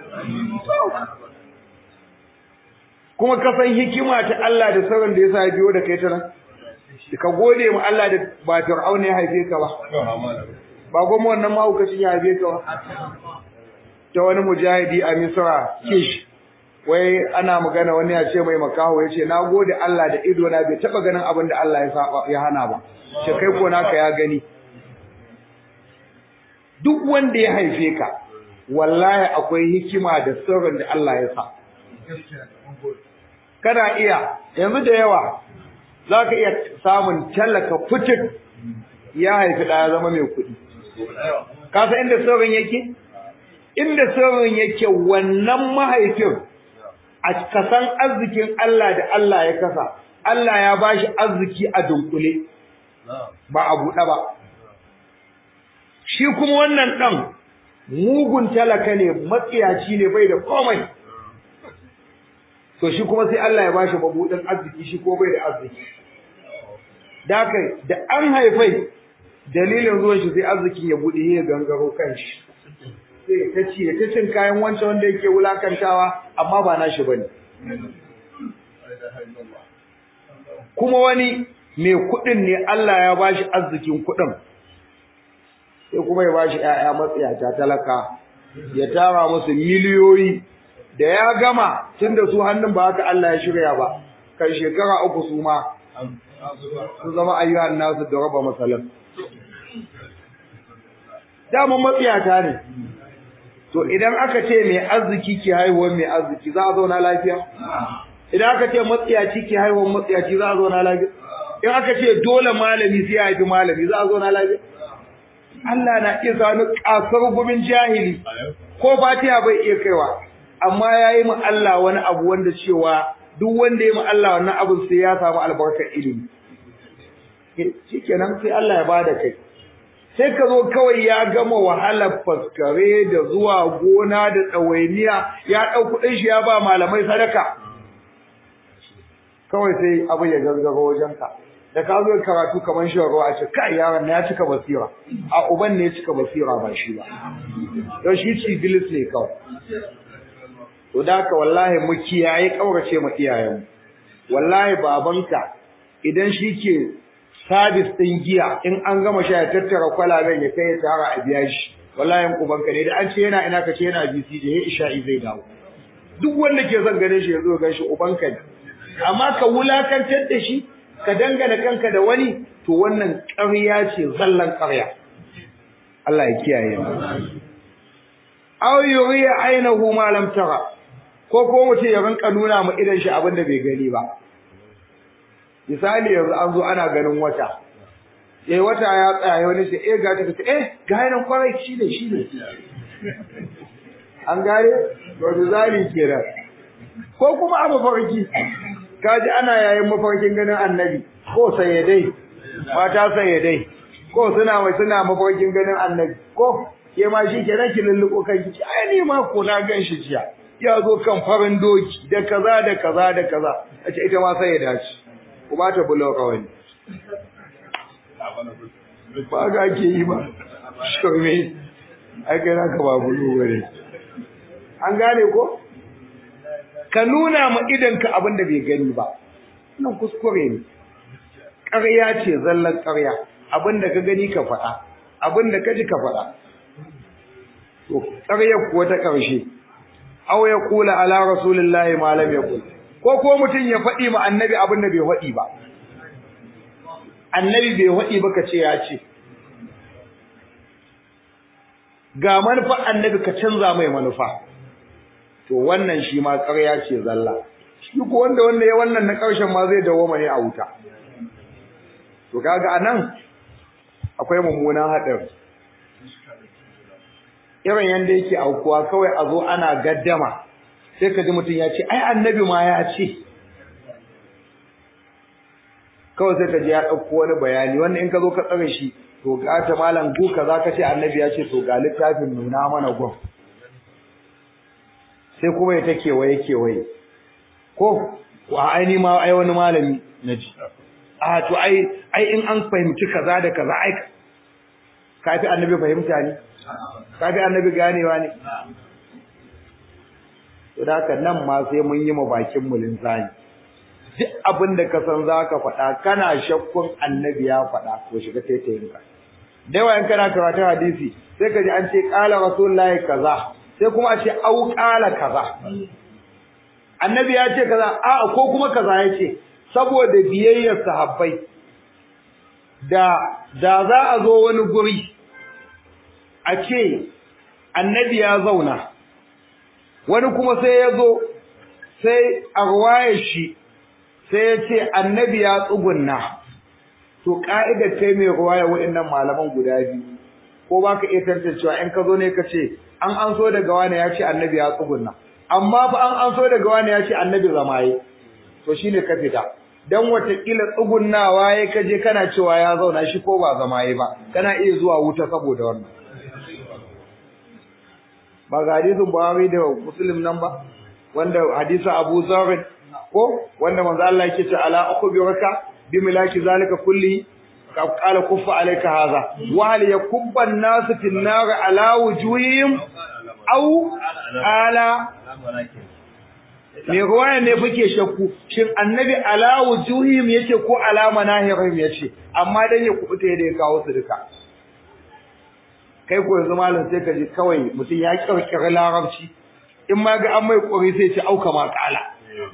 S1: kuma ka san hikima ta Allah da sauran da ya sa ya biyo da kai ta nan ka gode mu Allah da ba Fir'auna ya haife ka ba ba goma wannan mahaukacin ya haife ka ba ta wani mujahidi a Misra kish wai ana magana wani ya ce mai makaho ya ce na gode Allah da ido na bai taba ganin abin da Allah ya saba ya hana ba ce kai ko naka ya gani duk wanda ya haife ka wallahi akwai hikima da sirrin da Allah ya sa kana iya yanzu da yawa zaka iya samun talaka fitin ya haifi ɗaya zama mai kuɗi ka san inda sirrin yake inda sirrin yake wannan mahaifin a kasan arzikin Allah da Allah ya kasa Allah ya bashi arziki a dunkule ba a buɗe ba shi kuma wannan ɗan mugun talaka ne matsiyaci ne bai da komai to shi kuma sai Allah ya bashi mabuɗin arziki shi ko bai da arziki da kai da an haifai dalilin zuwan shi sai arzikin ya buɗe ya gangaro kan shi sai ta ci ta cin kayan wancan wanda yake wulakantawa amma ba nashi bane kuma wani mai kuɗin ne Allah ya bashi arzikin kuɗin sai kuma ya bashi ƴaƴa matsiyata talaka ya tara musu miliyoyi da ya gama tunda su hannun ba haka Allah ya shirya ba kan shekara uku su ma su zama ayyuhan nasu da raba masalan dama matsiyata ne to idan aka ce mai arziki ke haihuwar mai arziki za a zauna lafiya idan aka ce matsiyaci ke haihuwar matsiyaci za a zauna lafiya in aka ce dole malami sai ya haifi malami za a zauna lafiya Allah na iya sani kasar gumin jahili ko fatiha bai iya kaiwa amma ya yi mu Allah wani abu wanda cewa duk wanda ya mu Allah wannan abin sai ya samu albarkar ilimi shikenan sai Allah ya bada kai sai ka zo kawai ya gama wahalar faskare da zuwa gona da tsawainiya ya ɗau kuɗin shi ya ba malamai sadaka kawai sai abu ya gangaro wajenka da ka zo karatu kamar shan ruwa a ce kai yaron ya cika basira a uban ne ya cika basira ba shi ba don shi cibilis ne kawai to da haka wallahi mu kiyaye kaurace ma iyayenmu wallahi babanka idan shi ke sabis ɗin giya in an gama sha ya tattara kwalaben ya kai ya tara a biya shi wallahi ubanka ne da an ce yana ina ka ce yana BCJ ya isha'i zai dawo duk wanda ke son ganin shi ya zo gan shi ubanka ne amma ka wulakantar da shi ka dangana kanka da wani to wannan ƙarya ce zallan ƙarya Allah ya kiyaye mu aw yuriya ainahu ma lam tara ko ko mutum ya rinka nuna mu idan shi abin da bai gani ba misali yanzu an zo ana ganin wata eh wata ya tsaya wani sai eh ga ta ce eh ga nan kwarai shi ne shi ne an gare to misali kenan ko kuma abu farki kaji ana yayin mafarkin ganin annabi ko sayyadai mata sayyadai ko suna mai suna mafarkin ganin annabi ko ke ma shi kenan ki lulluko kan ki ai ni ma ko na gan shi jiya ya zo kan farin doki da kaza da kaza da kaza ace ita ma sai ya dace ku ba ta bulo kawai ba ga ke yi ba shome ai kai naka ba bulo bare an gane ko ka nuna ma idanka abin da bai gani ba nan kuskure ne ƙarya ce zallan ƙarya abin da ka gani ka faɗa abin da ka ji ka faɗa to ƙarya kuwa ta ƙarshe aw ya kula ala rasulillahi ma lam yaqul ko ko mutum ya faɗi ma annabi abin da bai faɗi ba annabi bai faɗi ba ka ce ya ce ga manufar annabi ka canza mai manufa to wannan shi ma ƙarya ce zalla shi ko wanda wanda ya wannan na ƙarshen ma zai dawo ne a wuta to kaga anan akwai mummunan haɗari irin yanda yake aukuwa kawai a zo ana gaddama sai ka ji mutum ya ce ai annabi ma ya ce kawai sai ka ji ya ɗauko wani bayani wanda in ka zo ka tsare shi to ga ta malam gu ka za ka ce annabi ya ce to ga littafin nuna mana gwam sai kuma ya ta kewaye kewaye ko wa aini ma ai wani malami na ji a to ai ai in an fahimci kaza da kaza ai kafi annabi fahimta ne kafi annabi ganewa ne to da haka nan ma sai mun yi ma bakin mu linzani duk abin da ka san zaka faɗa kana shakkun annabi ya faɗa to shiga taitayin ka da yawa in kana karatun hadisi sai ka ji an ce qala rasulullahi kaza sai kuma a ce au qala kaza annabi ya ce kaza a ko kuma kaza ya ce saboda biyayyar sahabbai da da za a zo wani guri a ce annabi ya zauna wani kuma sai ya zo sai a ruwayar shi sai ya ce annabi ya tsugunna to ka'idar kai mai ruwaya waɗannan malaman guda biyu ko ba ka iya tantancewa in ka zo ne ka ce an an so daga wani ya ce annabi ya tsugunna amma fa an an so daga wani ya ce annabi zamaye to shine ka fita dan watakila tsugunnawa ya kaje kana cewa ya zauna shi ko ba zamaye ba kana iya zuwa wuta saboda wannan ba ga hadisin Buhari da Muslim nan ba wanda hadisi Abu Zarr ko wanda manzo Allah yake ce ala akhbiruka bi milaki zalika kulli qala kuffa alayka hadha wa hal yakubba an-nas fi an-nar ala wujuhihim aw ala me ruwaya ne kuke shakku shin annabi ala wujuhihim yace ko ala manahirihim yace amma dan ya kubuta da ya kawo su duka kai ko yanzu malam sai ka ji kawai mutum ya kirkira larabci in ma ga an mai kori sai ce auka ma kala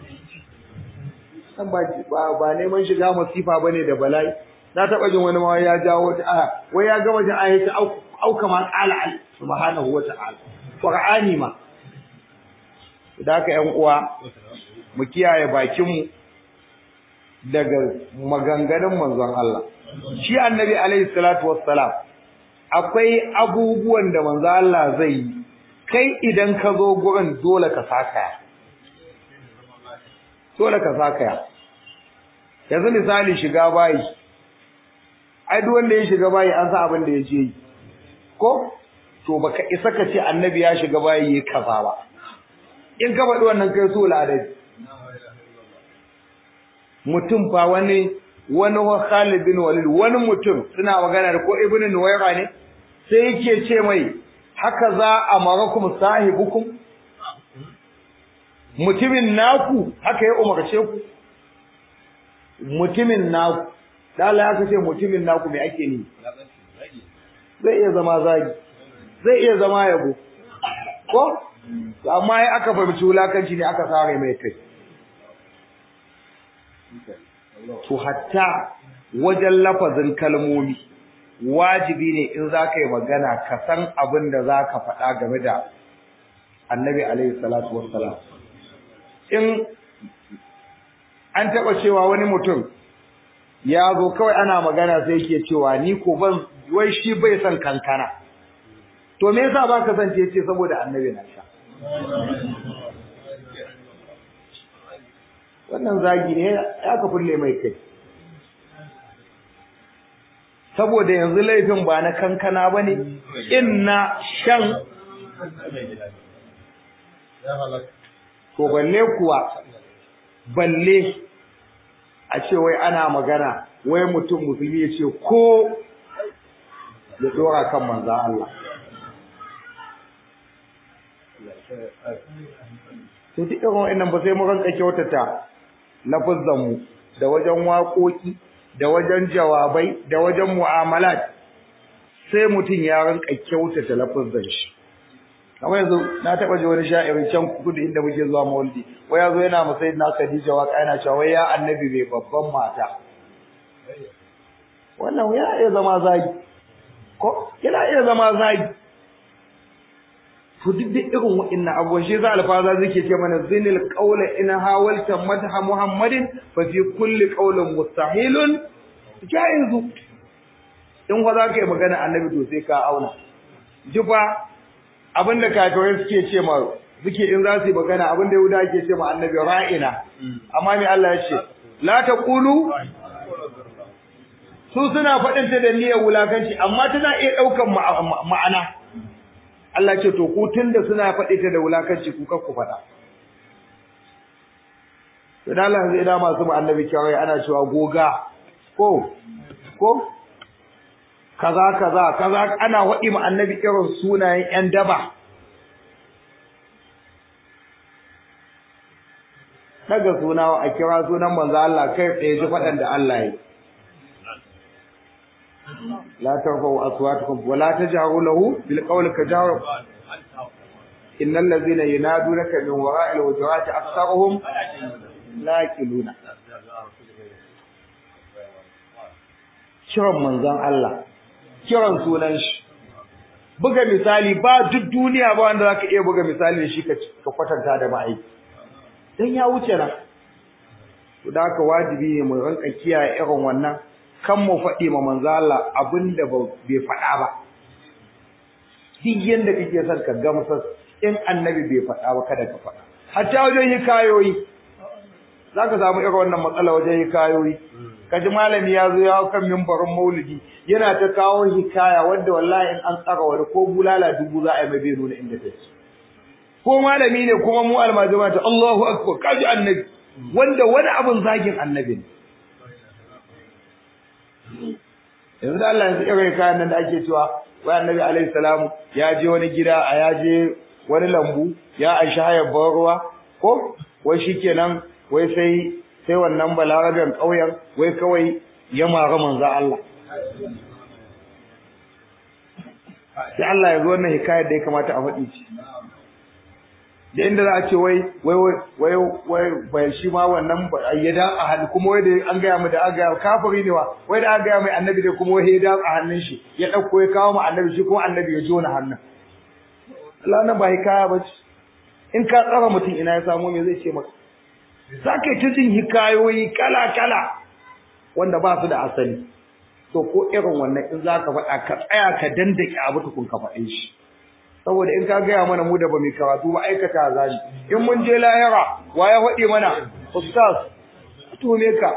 S1: san ba ba neman shiga masifa bane da bala'i na taba jin wani ma ya jawo ta aya wai ya gama jin aya ta auka ma kala subhanahu wa ta'ala qur'ani ma da haka ƴan uwa mu kiyaye bakin mu daga maganganun manzon Allah shi annabi alaihi salatu wassalam akwai abubuwan da manzo Allah zai yi kai idan ka zo gurin dole ka saka dole ka saka yanzu misali shiga bayi ai duk wanda ya shiga bayi an sa abin da ya je ko to baka isa ka ce annabi ya shiga bayi ya kaza ba in ka faɗi wannan kai so ladabi mutum fa wani wani wa Khalid bin Walid wani mutum suna magana da ko Ibn Nuwayra ne sai yake ce mai haka za a marakum sahibukum mutumin naku haka ya umarce ku mutumin naku dala ya kace mutumin naku me ake ni zai iya zama zagi zai iya zama yabo ko amma ya aka fahimci wulakanci ne aka sare mai kai to hatta wajen lafazin kalmomi wajibi ne in za ka yi magana ka san abin da za ka faɗa game da annabi alaihi salatu wassalam in an taɓa cewa wani mutum ya zo kawai ana magana sai yake cewa ni ko ban wai shi bai son kankana to me yasa baka san ce ce saboda annabi na sha wannan zagi ne ya ka fulle mai kai saboda yanzu laifin ba na kankana bane inna shan to balle kuwa balle a ce wai ana magana wai mutum musulmi ya ce ko ya dora kan manzo Allah to duk irin wa'annan ba sai mu ranka kyautata lafazan mu da wajen waƙoƙi da wajen jawabai da wajen mu'amalat sai mutum ya ranka kyautata lafazan shi kamar yanzu na taɓa ji wani sha'irin can kudu inda muke zuwa maulidi wai yazo yana masai na Khadija waka yana cewa wai ya annabi mai babban mata wannan ya iya zama zagi ko yana iya zama zagi to duk da irin wa'annan abubuwan shi za alfaza zake ce mana zinil qawla in hawalta madha muhammadin fa fi kulli qawlin mustahilun jaizu in fa za ka yi magana annabi to sai ka auna jifa abinda kafirai suke ce ma suke in za su yi magana abinda yahuda ke ce ma annabi ra'ina amma me Allah ya ce la taqulu su suna faɗin ta da niyyar wulakanci amma tana iya ɗaukan ma'ana Allah ce to ku tunda suna faɗi ta da wulakanci ku kar ku faɗa to dan Allah zai da masu ma annabi kawai ana cewa goga ko ko kaza kaza kaza ana waɗi ma annabi irin sunayen ƴan daba daga suna a kira sunan manzo Allah kai tsaye ji faɗan da Allah yi la tarfa'u aswatakum wa la tajharu lahu bil qawli kajahar innal ladhina yanadunaka min wara'il hujurati aktharuhum la yaqiluna kiran manzon Allah kiran sunan shi buga misali ba duk duniya ba wanda zaka iya buga misali da shi ka kwatanta da ma'aiki dan ya wuce nan to da haka wajibi ne mu ranka kiyaye irin wannan kan mu faɗi ma manzo Allah abinda bai faɗa ba duk yanda kake son ka gamsar in annabi bai faɗa ba kada ka faɗa hatta wajen hikayoyi zaka samu irin wannan matsala wajen hikayoyi kaji malami ya zo ya kan mimbarin maulidi yana ta kawo hikaya wanda wallahi in an tsara wani ko bulala dubu za a yi mai bai nuna inda take ko malami ne kuma mu almajima ta Allahu akbar kaji annabi wanda wani abun zagin annabi ne yanzu da Allah yanzu irin kayan nan da ake cewa wai annabi alaihi salamu ya je wani gida a ya je wani lambu ya aishi hayar ban ruwa ko wai shikenan wai sai sai wannan balaraben ƙauyen wai kawai ya mara manzo Allah sai Allah ya zo wannan hikayar da ya kamata a faɗi ci da inda za a ce wai wai wai wai bai shi ma wannan ya da a hannu kuma wai da an gaya mu da aga kafiri ne wa wai da an gaya mai annabi da kuma wai ya da a hannun shi ya dauko ya kawo mu annabi shi kuma annabi ya jona hannun Allah nan ba hikaya ba ce in ka tsara mutum ina ya samu me zai ce maka za ka yi ta jin hikayoyi kala kala wanda ba su da asali to ko irin wannan in za ka faɗa ka tsaya ka dandake abu tukun ka faɗe shi saboda in ka gaya mana mu da ba mai karatu ba aikata za ni in mun je lahira wa ya faɗi mana ustaz to ne ka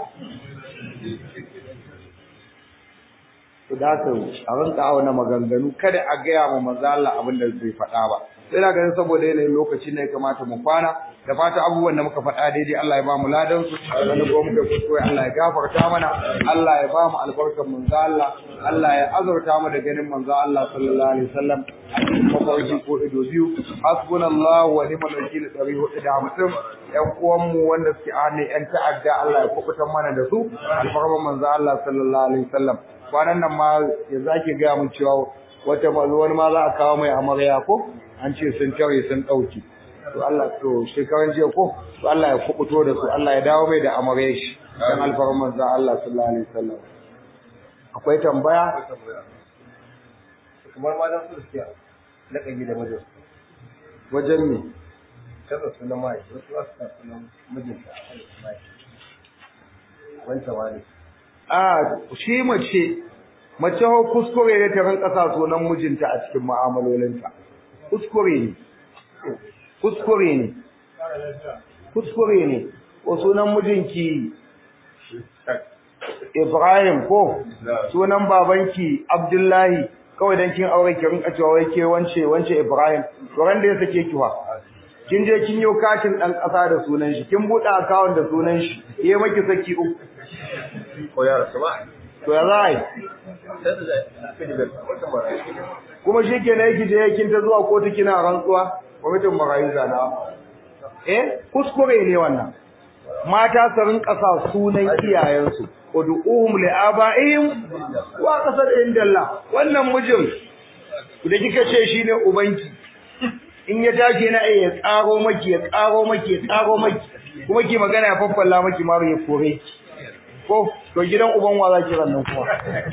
S1: to da ka a rinka auna maganganu kada a gaya ma manzo Allah abin da zai faɗa ba sai na ganin saboda yanayin lokaci ne ya kamata mu kwana da fata abubuwan da muka faɗa daidai Allah ya ba mu ladan su wanda kuma muka kuskure Allah ya gafarta mana Allah ya ba mu albarkar manzo Allah Allah ya azurta mu da ganin manzo Allah sallallahu alaihi wasallam mafarki ko ido biyu hasbunallahu wa ni'mal wakil dari hudu da hamsin yan uwan mu wanda suke a hannun yan ta'adda Allah ya kubutar mana da su alfarman manzo Allah sallallahu alaihi wasallam kwanan nan ma yanzu ake gaya mun cewa wata wani ma za a kawo mai amarya ko an ce sun tare sun ɗauki to Allah to shekaran jiya ko to Allah ya kubuto da su Allah ya dawo mai da amarya shi dan alfarman manzo Allah sallallahu alaihi wasallam akwai tambaya
S2: kamar ma dan su suke laƙabi da mijin
S1: wajen me
S2: kaza sunan mai wasu wasu sa sunan mijinta a kan mai wancan wani
S1: a shi mace mace ho kuskure ne ta rinka sa sunan mijinta a cikin mu'amalolinta kuskure ne kuskure ne kuskure ne ko sunan mijinki Ibrahim ko sunan babanki Abdullahi kawai dan kin aure ki rinka cewa wai ke wance wance Ibrahim to ran da ya sake ki wa kin je kin yi katin dan kasa da sunan shi kin bude account da sunan shi yayi maki saki uku
S2: ko ya rasu ba
S1: to ya zai
S2: sai da zai da wata mara
S1: kuma shi ke na yake je kin ta zuwa kotu kina rantsuwa kwamitin marayu zana eh kuskure ne wannan mata su rinka sa sunan iyayensu ud'uhum li aba'ihim wa qasad indallah wannan mijin da kika ce shine ubanki in ya tashi na ya tsaro maki ya tsaro maki ya tsaro maki kuma ki magana ya faffalla maki maru ya kore ko to gidan uban wa zaki rannan kuma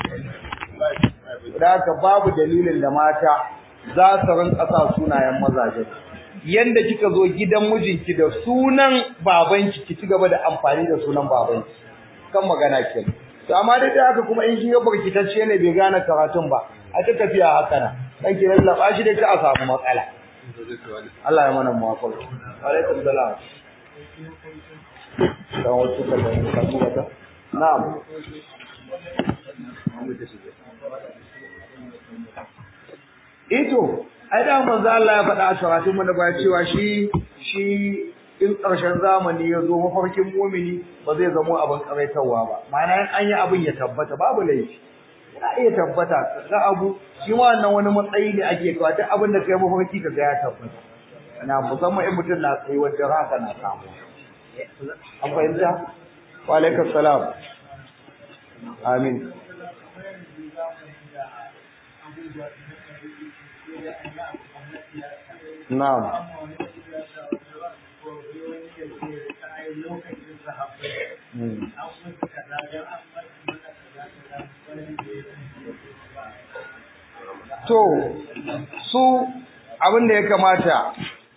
S1: da haka babu dalilin da mata za su rinka sa sunayen mazaje yanda kika zo gidan mijinki da sunan babanki ki ci gaba da amfani da sunan babanki kan magana ke to amma dai da haka kuma in kin ga barkitacce ne bai gane karatun ba a ta tafiya haka na dan ki lallaba shi da ta a samu matsala Allah ya mana muwafaqa alaikum salam dan wasu kallon ka kuma ta na'am ito ai da manzo Allah ya faɗa a sharatun mu na baya cewa shi shi in ƙarshen zamani ya zo mafarkin mumini ba zai zamo abin karaitarwa ba ma'ana an yi abin ya tabbata babu laifi ya iya tabbata ga abu shi ma wannan wani matsayi ne ake kawo duk abin da kai mafarki ka ga ya tabbata na musamman in mutum na tsayi wajen haka na samu an fahimta wa alaikum salam amin na'am To, su abin da ya kamata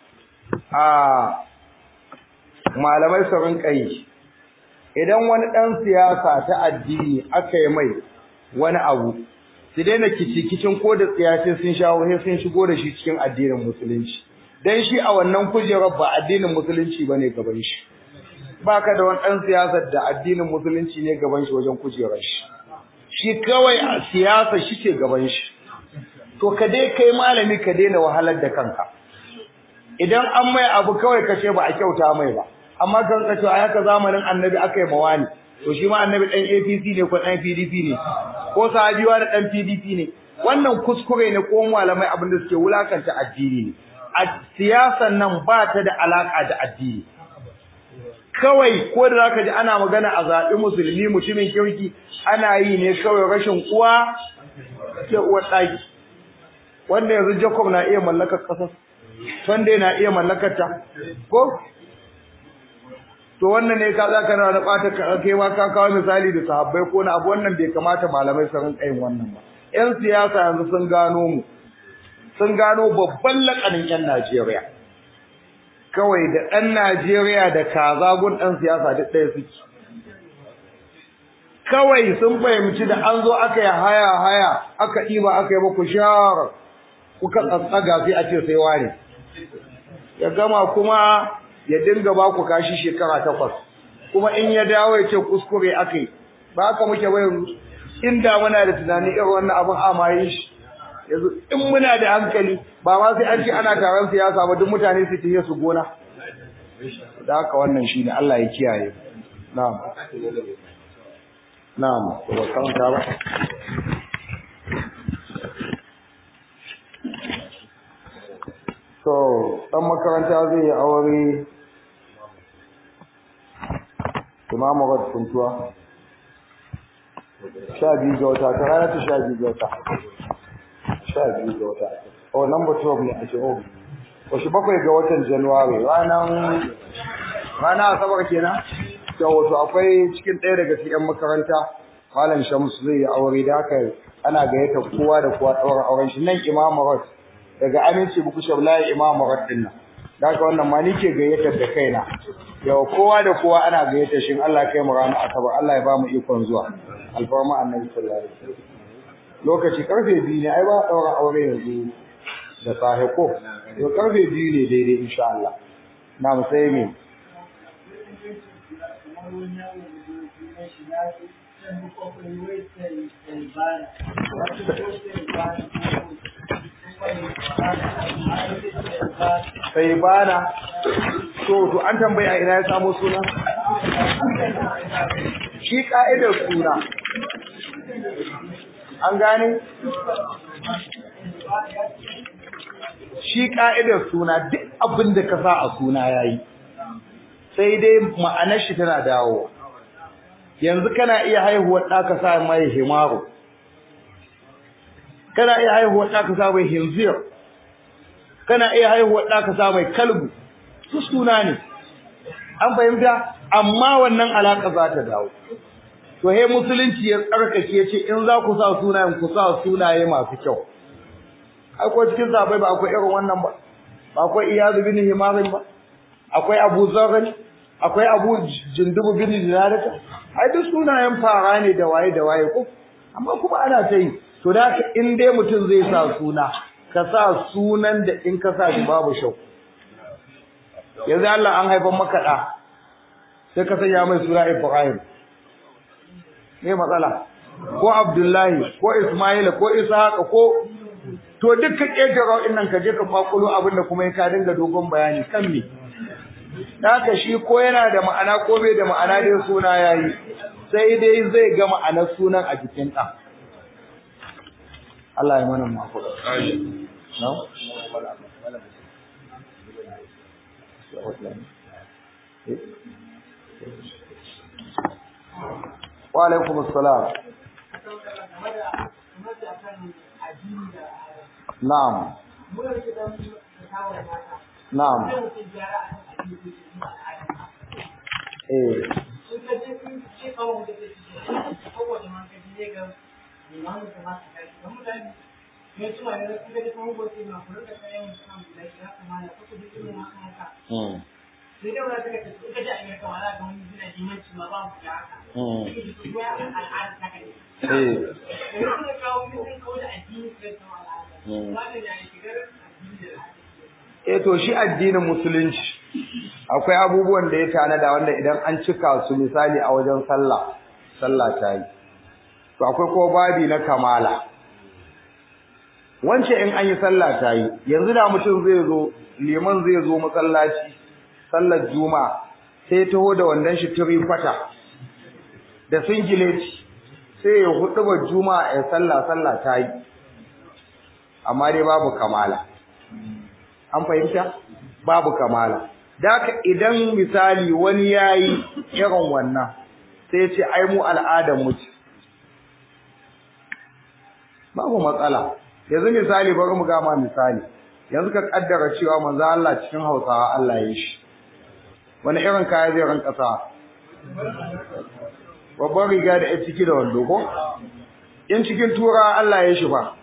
S1: a malamai su rinka yi, idan wani ɗan siyasa ta addini aka yi mai wani abu, su daina kicin ko da tsiyace sun shawo sai sun shigo da shi cikin addinin musulunci. Dan shi a wannan kujerar ba addinin musulunci ba ne gaban shi. Ba ka da wani ɗan siyasar da addinin musulunci ne gaban shi wajen kujerar shi. Shi kawai a siyasa shi ke gaban shi. to ka dai kai malami ka daina wahalar da kanka idan an mai abu kawai ka ce ba a kyauta mai ba amma kan ka ce a haka zamanin annabi aka yi mawani to shi ma annabi dan APC ne ko dan PDP ne ko sahabiwa da dan PDP ne wannan kuskure ne ko malamai abin da suke wulakanta addini ne a siyasan nan ba ta da alaka da addini kawai ko da zaka ji ana magana a zaɓi musulmi mutumin kirki ana yi ne kawai rashin uwa ke uwar ɗaki wanda yanzu Jacob na iya mallakar ƙasar Sunday na iya mallakar ta ko to wannan ne ka zaka na da bata kai ma ka kawo misali da sahabbai ko na abu wannan bai kamata malamai su rinka yin wannan ba yan siyasa yanzu sun gano mu sun gano babban lakanin yan Najeriya kawai da ɗan Najeriya da kaza gun ɗan siyasa duk ɗaya suke kawai sun fahimci da an zo aka yi haya haya aka ɗiba aka yi muku shawara kuka tsatsaga sai a ce sai ware ya gama kuma ya dinga ba ku kashi shekara takwas kuma in ya dawo ya ce kuskure aka yi ba haka muke ba yanzu inda muna da tunani irin wannan abin amayin shi yanzu in muna da hankali ba ma sai an ce ana taron siyasa ba duk mutane su tiye su gona da haka wannan shi ne Allah ya kiyaye na'am na'am to ba kan ta ba so dan makaranta zai yi aure imamu rad kuntuwa sha biyu ga wata ta rana ta sha biyu ga wata sha biyu ga wata oh number 12 ne a ce oh wasu bakwai ga watan januwari ranar rana asabar kenan da wato akwai cikin ɗaya daga cikin yan makaranta malam shamsu zai yi aure da haka ana gayyata kowa da kowa ɗaura auren shi nan imamu rad daga aminci buku shablayi imamu rad din nan da haka wannan ma ni ke gayyatar da kaina yau kowa da kowa ana gayyatar shi Allah kai mu ranar asabar Allah ya ba mu ikon zuwa alfarma annabi sallallahu alaihi wasallam lokaci karfe biyu ne ai ba daura aure yanzu da safe ko to karfe biyu ne daidai insha Allah na mu sai me sai bana to to an tambaya ina ya samu suna shi ka'idar suna an gane shi ka'idar suna duk abin da ka sa a suna yayi sai dai ma'anar shi tana dawo yanzu kana iya haihuwar ɗa ka sa mai himaru kana iya haihuwar ɗa ka sa mai hinzir kana iya haihuwar ɗa ka sa mai kalbu su suna ne an fahimta amma wannan alaƙa za ta dawo to he musulunci ya tsarkake ce in za ku sa sunayen ku sa sunaye masu kyau akwai cikin sabai ba akwai irin wannan ba ba akwai iyazu bin himarin ba akwai abu zarri akwai abu jindubu bin dinarika ai duk sunayen fara ne da waye da waye ko amma kuma ana ta yi to da in dai mutum zai sa suna ka sa sunan da in ka sa shi babu shau yanzu Allah an haifan maka da sai ka sanya mai suna Ibrahim me matsala ko Abdullahi ko Ismail ko Ishaq ko to dukkan ƙetare nan ka je ka kwakulo abin da kuma ka dinga dogon bayani kan me haka shi ko yana da ma'ana ko bai da ma'ana dai suna yayi sai dai zai ga ma'anar sunan a jikin ɗan Allah ya mana mafuka no wa alaikum assalam na'am na'am eh Mm. Eh to shi addinin musulunci akwai abubuwan da ya tanada wanda idan an cika su misali a wajen sallah sallah ta yi to akwai ko babi na kamala wance in an yi sallah ta yi yanzu da mutum zai zo liman zai zo masallaci sallar juma'a sai taho da wandan shi turi kwata da singileti sai ya hudu ba juma'a ya sallah sallah ta yi amma dai babu kamala an fahimta babu kamala daka idan misali wani yayi irin wannan sai ce ai mu al'adar mu ce babu matsala yanzu misali bari mu gama misali yanzu ka kaddara cewa manzo Allah cikin Hausawa Allah ya shi wani irin kaya zai ranka sa babban riga da ya ciki da wando ko in cikin tura Allah ya shi ba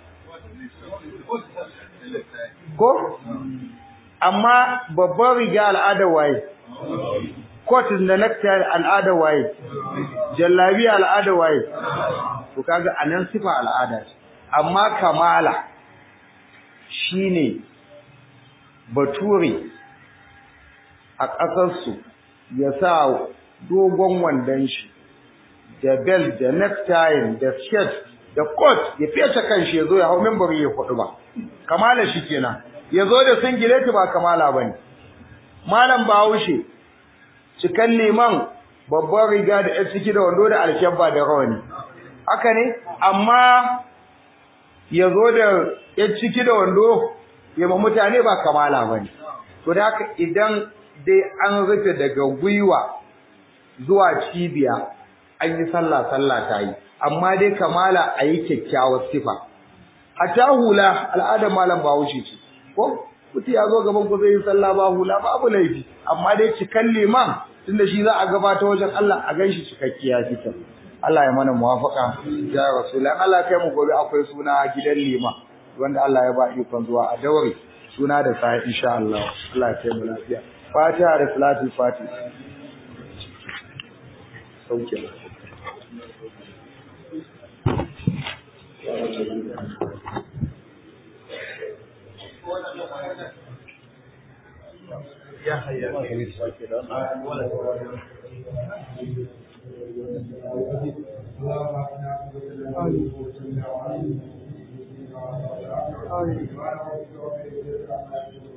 S1: ko amma babban riga al'adar waye coat da necktie al'adar waye jallabi al'adar waye to kaga anan sifa al'ada amma kamala shine bature a ƙasarsu ya sa dogon wandon shi da bel da necktie da shirt da kot ya fece kanshi ya zo ya hau mimbari ya kudu ba kamala shi kenan ya zo da singileti ba kamala bane malam bahaushe cikan liman babban riga da ya ciki da wando da alkyabba da rawani haka ne amma ya zo da ya ciki da wando ya ma mutane ba kamala bane to da haka idan dai an rufe daga gwiwa zuwa cibiya an yi sallah sallah ta yi amma dai kamala a yi kyakkyawar sifa hatta hula al'adar malam bahaushe ce ko mutum ya zo gaban ku zai yi sallah ba hula babu laifi amma dai cikan liman tunda shi za a gabata wajen Allah a ganshi cikakkiya fitar Allah ya mana muwafaka ya rasulullah Allah kai mu gobe akwai suna gidan liman wanda Allah ya ba ikon zuwa a daure suna da sa insha Allah Allah ya kai mu lafiya Fatiha da Salatul Fatiha sauke يا حيا آمين